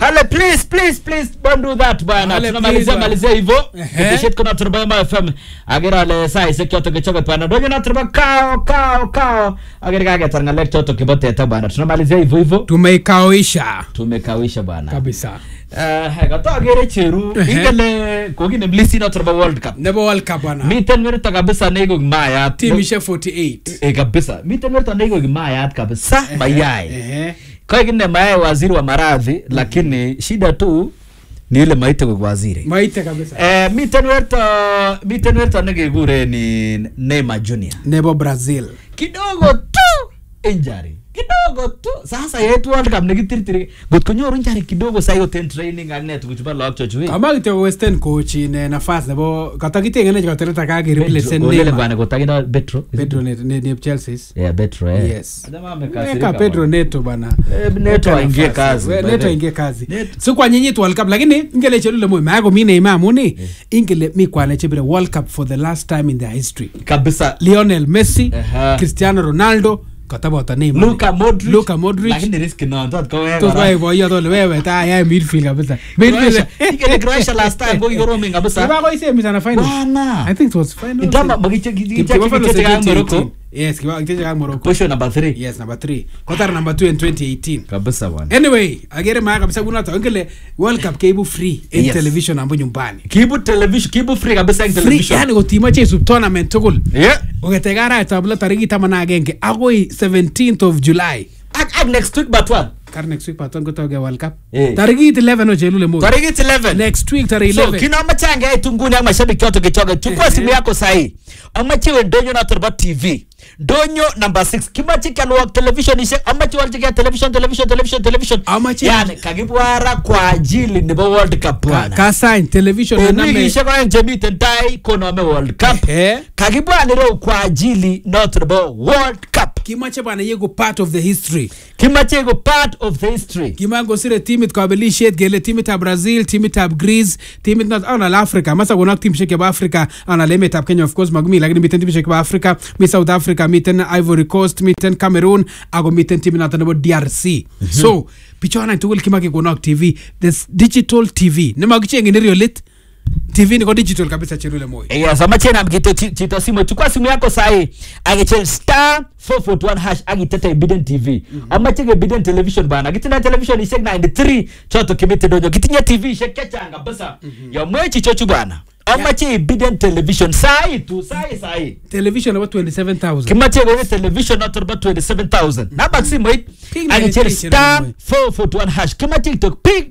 Ale please please please don't do that bwana. Ale, Tunamalizia please, malizia hivyo. Ehe. Keteshet kuna turba ma FM. Agera ale sai se kyoto kechoke bwana. Donyo na turba kao kao kao. Agera kage tarngalek choto kibote ta bwana. Tunamalizia hivyo hivyo. tumeikawisha Tumekawisha bwana. kabisa Eh, kato agere cheru. Ehe. Ingele kokine mlisi na turba World Cup. nebo world cup bwana Miten werto kabisa nego mayat. timishek 48 Eh kabisa. Miten werto nego mayat kabisa mayai. Ehe. kwa kine mae waziri wa maradhi lakini shida tu ni ile maite kwa waziri maite kabisa eh, miten werto miten werto nekekure ni Neymar Junior nebo brazil kidogo tu injury kidogo tu sasa yetu World Cup nekitirtiri ngot konyoru injury kidogo sasa yoten training ak ne tukuchu bo lagok chochu eh. kama kityo western coach in nafas nebo katakitengene katereta kakereplace Olele Neymar bwana kotakindo Petro Pedro ne ne ne Chelsea yeah Petro eh Yes. Jamaa amekasirika Weka Pedro bwana. Neto bana. Eh, Neto Weka aingie nafasi. kazi, We- by Neto the- aingie kazi. Neto. Si kwa nyinyi tu World Cup lakini ingele chelule moyo mako mimi Neymar amuni ingele mi kwa chebire World Cup for the last time in their history. kabisa Lionel Messi, Aha. Cristiano Ronaldo, katabota Neymar. Luka Modric Luka Modric. lakini risk no tot kowek Tos kora. bai boyo tole wewe ta ya midfield kabisa. Croatia. Midfield. Ikele Croatia last time ko kikoroming kabisa. Iba ko ise misana final. Bwana. I think it was final. Itama magiche Kipa Buffalo giche kang 2018. Morocco. Yes, kipa kicheza kang Morocco. Position number 3. Yes, number 3. Qatar number 2 in 2018. Kabisa bwana. anyway agere maa kabisa kunoto ngele world cup keibu free en Yes. television ambo nyumbani Kibu television, kibu free kabisa eng free television. yani kotimache isub tournament tugul Yeah. kongete arawetab lo tarikit taman ak agenge akoi 17th of july Ak ak next week but one. kar next week paton kotoge world cup Eh. tarikit 11 ochelule mo Tarikit 11. next week tarehe So 11 kinaamache angeit nguni ak mashabiki choto kichoge. Chukua Ehe. simu yako sahi. Amache we ndonyo na turba TV. Ndonyo number 6. Kimache kalwak television ishe. Amache waljike television television television television. Amache- Yani kakibwara kwa ajili nebo World Cup Ka- bwana. kasany television En nename wikishek oeng chemiten tai konome World Cup. Ehe. kakibwan ireu kwa ajili noto nebo World Cup. kimache bana yeku part of the history Kimache iko part of the history. kimangosire timit kabelisiet kele timitab brazil timitab greece timit not anal africa masa konak timishek chebo africa anal emetab kenya of course magumi lakini miten timishek chebo africa mi south africa miten ivory coast miten cameroon ako miten timit noto nebo drc so bichona tugul kimake konak tv this digital tv nemakichengin eriolit tv ni ko digital kabisa cherule moyo Yes, amache nam kito chi- chito simu. Chukua simu yako sahi. Akichel star 441 hash akitete Biden TV. Amache ke Biden television bana. Kitinda television ishek 93 choto kimite donyo. Kitinye TV ishek kechang kabisa. Ya mwechi chochu bana. Amache Biden television sahi tu sahi sahi. television nebo 27000 kimache kowe television noto nebo 27000 namba simoit Pig akichel 93 star chenye 441 hash kimache kitok pig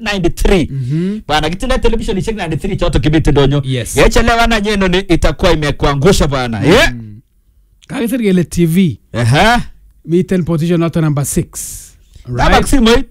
93 bana kitinde television ishek 93 choto kimite donyo Yes. yechelewana nyeno ni itakuwa imekuangusha bana yeah kakisir kele tv Aha. miten position noto number 6 namba simoit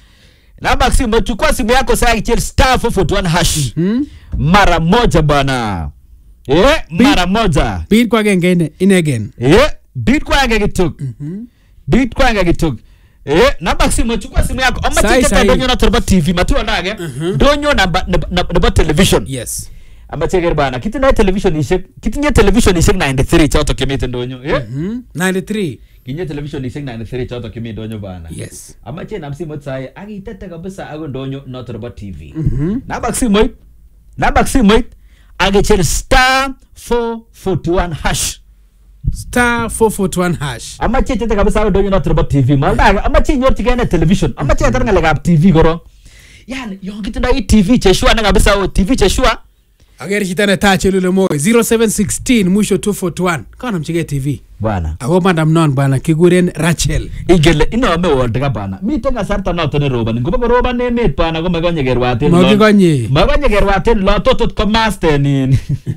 namba simoit chukua simu yako saa akichel star 441 hash Hmm? mara moja bana yeah mara moja bit kwa agenge ine inegen yeah bit kwange kitok bit kwange kitok Eh, namba simu chukua simu yako ama Sai, cheketa sai. donyo na turba tv matuwa nage donyo namba namba television yes ama cheker bana kitinye television ishek kitinye television ishek 93 choto kimite ndonyo eh Hmm? 93 kinye television ishek 93 choto kimi ndonyo bana yes ama che nam simoit sae akitete kabisa ako ndonyo no turba tv namba simoit namba simoit akichel star 441 hash star 441 hash amache chete kabisa ako donyo noto nebo tv malda amache inyorchigei ne television amache atar ng'alekab tv korong yani yon kitindoi tv cheshua ne kabisa o tv cheshua aker chito netaa chelule moy 0716 mwisho 241 kanamchigei tv bwana ako madam non bwana kikuren rachel igele inome world cup bana miten kasarta noto neroboni ngobo koroban emet bana ko makonye kerwaten lo- Makikonye. makonye kerwaten lo totot ko mastenin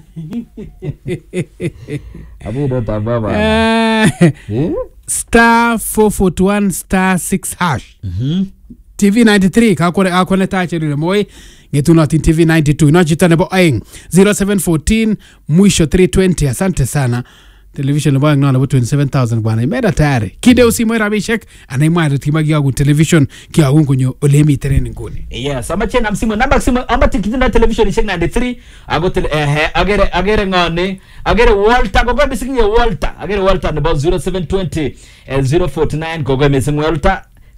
abudotab baba Eh, star 441 star 6 hash tv 93 kakone kakone ta chelule moy ngetunotin tv 92 ino chito nebo oeng 0714 mwisho 320 asante sana television nebo oeng no nebo 27000 bwana imeda tayari kideu simoy rabishek anaimwaret kimakiyogun television kiyogun konyo ole imiten en inguni yes amache nam simu namba simu amache kitindoi television ishek 93 ako tele ehe agere agere ngone agere Walter kogo mising ye Walter agere Walter nebo 0720 eh, 049 kogo mising Walter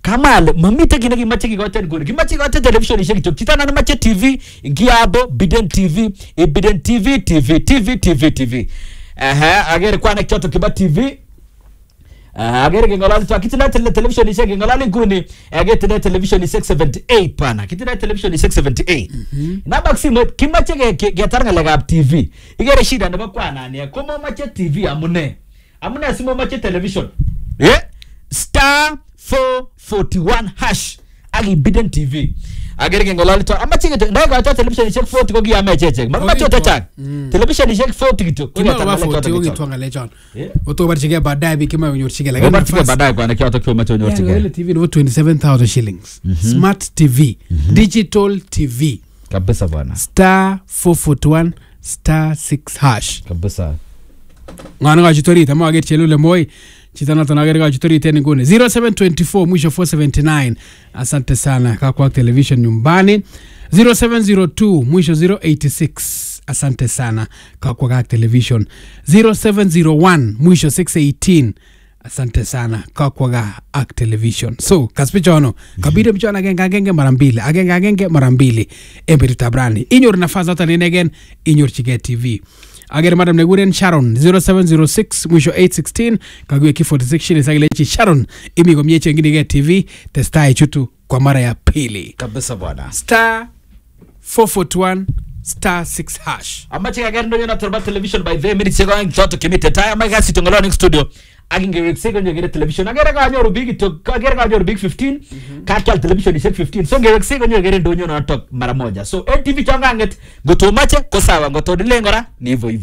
kamwa ale mamite kit nekimache kikoten nguni kimache kikoten televisionishek kityok chito nan mache tv ngiabo biden tv ibiden tv tv tv tv tv ehe agere kwanek chotok kiba tv Uh, agere keng'ololi twa kitindoi tele televisionishek keng'ololi nguni uh, ketindoi televisionishek 78 pana kitindoi televisionishek 78 nabak simoit kimache ke- ke- ketar ng'alekab tv ikere shida nebo kwanani komomoche tv amune amune simomoche television eh? star 441 hash ak ibiden tv agere keng'ololi twa amache kityo ndaikoito televisionishek 40 ko kiyame chechek makimache Kokitwa. chechang Mm. televisionishek 40 kityo ko ketar kimakoba ng'alek 40 chotok ko kichok. kitwa ngalechon Eh? otobarchigei baadaye biik kimoe konyorchigei lakini Obarchike nafasi- baadaye kwana chotok kyomoche Yeah, onyorchigei ile tv nebo 27000 shillings smart tv digital tv kabisa bwana star 441 star 6 hash kabisa ng'ano kachut orit ama aker chelule moi chito noton akere kachut orit en inguni 0724 mwisho 479 asante sana kakwak television nyumbani 0702 mwisho 086 asante sana kakwak ak television 0701 mwisho 618 asante sana kakwaga ak television so kas pichono kabide pichon agenge agenge mara mbili agenge agenge mara mbili en betutab rani inyoru nafas noton inegen inyorchigei tv agere madam nekikuren sharon 0706 mwisho 816 kakiwekyi 46 shillings akilechi sharon imi komie chenginigei tv testai chutu kwa mara ya pili kabisa bwana star 441 star 6 hash amache kaker ndonyo noton nebo television by the minutes chekoeng chotok chemite tai amache kasit ng'olon eng studio ak ingeweksei konyo kere television agere kanyoru biik kityo agere kanyoru biik 15 kakyal televisionishek 15 so ngeweksei konyo kere ndonyo notok mara moja so en tv chon kang'et ngotomache ko sawa ngotodilen kora ni hivyo hivyo